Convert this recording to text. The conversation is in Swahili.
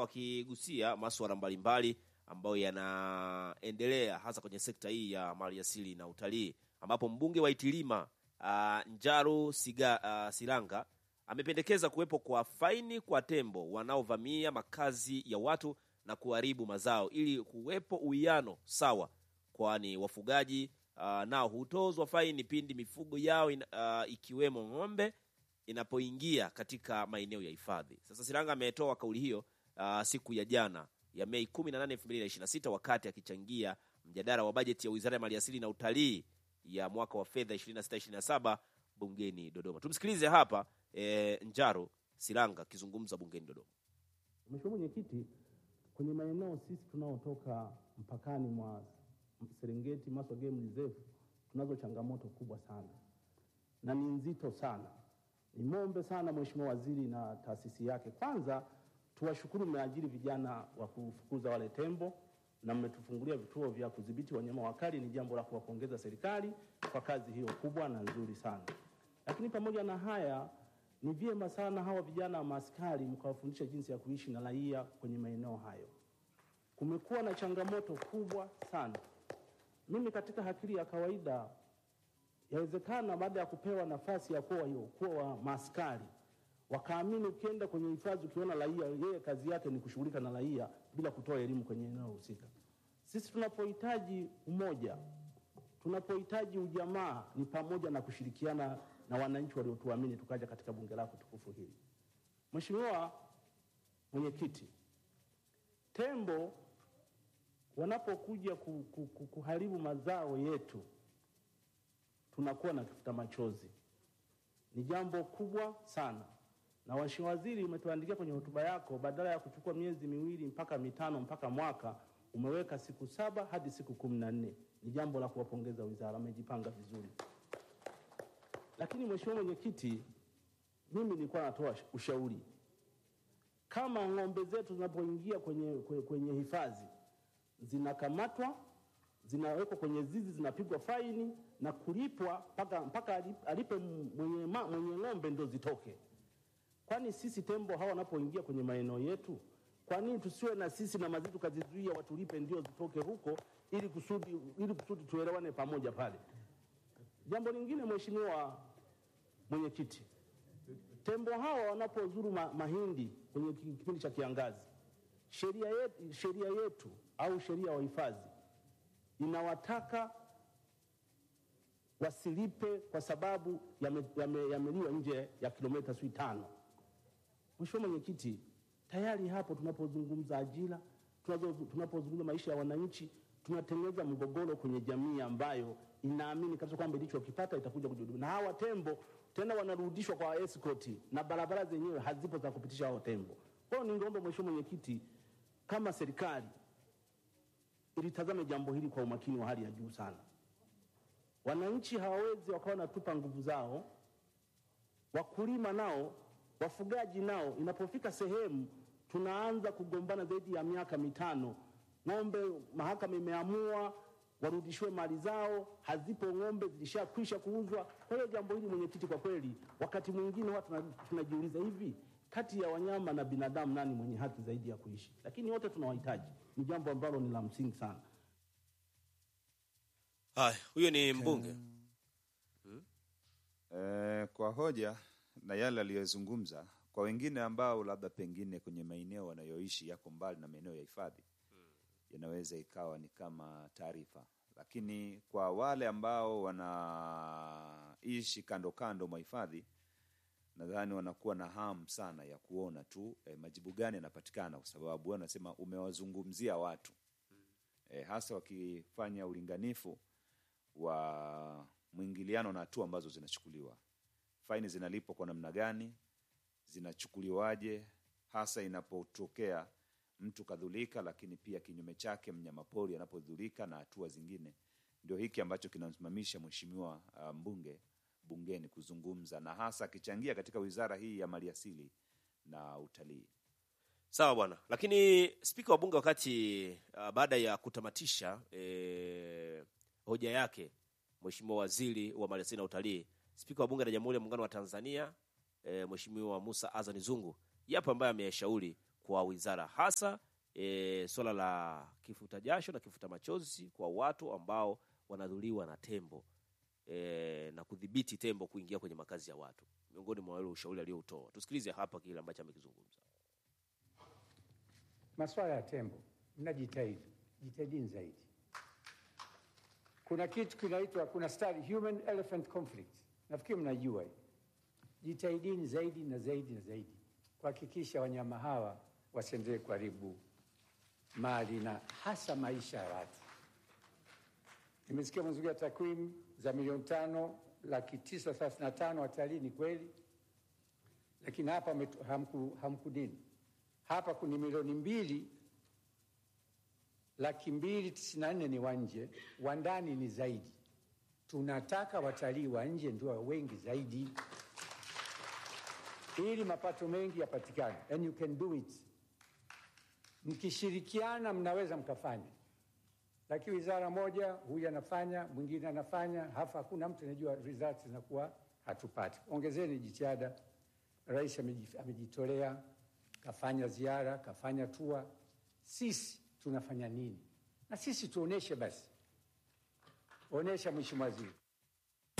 wakigusia masuala mbalimbali ambayo yanaendelea hasa kwenye sekta hii ya maliasili na utalii, ambapo mbunge wa Itilima uh, Njaru Siga, uh, Silanga amependekeza kuwepo kwa faini kwa tembo wanaovamia makazi ya watu na kuharibu mazao ili kuwepo uwiano sawa, kwani wafugaji uh, nao hutozwa faini pindi mifugo yao in, uh, ikiwemo ng'ombe inapoingia katika maeneo ya hifadhi. Sasa Silanga ametoa kauli hiyo uh, siku ya jana ya Mei 18, 2026 wakati akichangia mjadala wa bajeti ya Wizara ya Maliasili na Utalii ya mwaka wa fedha 26 27 bungeni Dodoma. Tumsikilize hapa e, Njaro Silanga akizungumza bungeni Dodoma. Mheshimiwa Mwenyekiti, kwenye maeneo sisi tunaotoka mpakani mwa Serengeti, Maswa Game Reserve tunazo changamoto kubwa sana na ni nzito sana. Nimwombe sana Mheshimiwa Waziri na taasisi yake, kwanza tuwashukuru, mmeajiri vijana wa kufukuza wale tembo na mmetufungulia vituo vya kudhibiti wanyama wakali. Ni jambo la kuwapongeza serikali kwa kazi hiyo kubwa na nzuri sana. Lakini pamoja na haya, ni vyema sana hawa vijana wa maaskari mkawafundisha jinsi ya kuishi na raia kwenye maeneo hayo. Kumekuwa na changamoto kubwa sana. Mimi katika akili ya kawaida, yawezekana baada ya kupewa nafasi ya kuwa kuwa wa maaskari wakaamini ukienda kwenye hifadhi ukiona raia, yeye kazi yake ni kushughulika na raia bila kutoa elimu kwenye eneo husika. Sisi tunapohitaji umoja, tunapohitaji ujamaa, ni pamoja na kushirikiana na wananchi waliotuamini tukaja katika bunge lako tukufu hili. Mheshimiwa Mwenyekiti, tembo wanapokuja ku, ku, ku, kuharibu mazao yetu tunakuwa na kifuta machozi. Ni jambo kubwa sana na Mheshimiwa Waziri, umetuandikia kwenye hotuba yako, badala ya kuchukua miezi miwili mpaka mitano mpaka mwaka umeweka siku saba hadi siku kumi na nne. Ni jambo la kuwapongeza wizara, amejipanga vizuri. Lakini Mheshimiwa Mwenyekiti, mimi nilikuwa natoa ushauri, kama ng'ombe zetu zinapoingia kwenye, kwenye hifadhi zinakamatwa, zinawekwa kwenye zizi, zinapigwa faini na kulipwa mpaka mpaka alipe mwenye, mwenye ng'ombe ndo zitoke Kwani sisi tembo hawa wanapoingia kwenye maeneo yetu, kwa nini tusiwe na sisi na mazitu tukazizuia watulipe ndio zitoke huko, ili kusudi ili kusudi tuelewane pamoja pale. Jambo lingine, Mheshimiwa Mwenyekiti, tembo hawa wanapozuru ma, mahindi kwenye kipindi cha kiangazi, sheria yetu, sheria yetu au sheria ya hifadhi inawataka wasilipe kwa sababu yameliwa yame, yame nje ya kilomita sui tano. Mheshimiwa Mwenyekiti, tayari hapo tunapozungumza ajira, tunapozungumza maisha ya wananchi, tunatengeneza mgogoro kwenye jamii ambayo inaamini kabisa kwamba ilichokipata itakuja kujihudumia, na hawa tembo tena wanarudishwa kwa escort na barabara zenyewe hazipo za kupitisha hao tembo. Kwa hiyo ningeomba Mheshimiwa Mwenyekiti, kama serikali ilitazame jambo hili kwa umakini wa hali ya juu sana. Wananchi hawawezi wakawa wanatupa nguvu zao, wakulima nao wafugaji nao, inapofika sehemu tunaanza kugombana zaidi ya miaka mitano, ng'ombe mahakama imeamua warudishiwe mali zao, hazipo ng'ombe, zilishakwisha kuuzwa. Kwa hiyo jambo hili mwenyekiti, kwa kweli wakati mwingine watu tunajiuliza hivi, kati ya wanyama na binadamu nani mwenye haki zaidi ya kuishi? Lakini wote tunawahitaji, ni jambo ambalo ni la msingi sana. Haya, huyo ni mbunge hmm? E, kwa hoja na yale aliyozungumza kwa wengine ambao labda pengine kwenye maeneo wanayoishi yako mbali na maeneo ya hifadhi hmm, inaweza ikawa ni kama taarifa, lakini kwa wale ambao wanaishi kando kando mwa hifadhi, nadhani wanakuwa na hamu sana ya kuona tu eh, majibu gani yanapatikana, kwa sababu wanasema umewazungumzia watu hmm, eh, hasa wakifanya ulinganifu wa mwingiliano na hatua ambazo zinachukuliwa faini zinalipwa kwa namna gani, zinachukuliwaje, hasa inapotokea mtu kadhulika, lakini pia kinyume chake mnyamapori anapodhulika na hatua zingine. Ndio hiki ambacho kinamsimamisha mheshimiwa uh, mbunge bungeni kuzungumza na hasa akichangia katika wizara hii ya maliasili na utalii. Sawa bwana. Lakini spika wa bunge wakati uh, baada ya kutamatisha eh, hoja yake mheshimiwa waziri wa maliasili na utalii Spika wa Bunge la Jamhuri ya Muungano wa Tanzania e, Mheshimiwa Musa Azani Zungu yapo ambaye ameyashauri kwa wizara, hasa e, swala la kifuta jasho na kifuta machozi kwa watu ambao wanadhuliwa na tembo e, na kudhibiti tembo kuingia kwenye makazi ya watu, miongoni mwa wale ushauri aliyoutoa. Tusikilize hapa kile ambacho amekizungumza. Masuala ya tembo, mnajitahidi, jitahidini zaidi. Kuna kitu kinaitwa, kuna study human elephant conflict, nafikiri mnajua hii. Jitahidini zaidi na zaidi na zaidi kuhakikisha wanyama hawa wasiendelee kuharibu mali na hasa maisha ya watu. Nimesikia mzunguko takwimu za milioni tano laki tisa thelathini na tano watalii, ni kweli, lakini hapa metu- hamku, hamkudini hapa kuna milioni mbili laki mbili tisini na nne ni wa nje, wa ndani ni zaidi. Tunataka watalii wa nje ndio wengi zaidi, ili mapato mengi yapatikane, and you can do it. Mkishirikiana mnaweza mkafanya, lakini wizara moja, huyu anafanya, mwingine anafanya, halafu hakuna mtu anajua results zinakuwa hatupati. Ongezeni jitihada. Rais ameji- amejitolea, kafanya ziara, kafanya tua. Sisi tunafanya nini? Na sisi tuoneshe basi, onesha Mheshimiwa Waziri.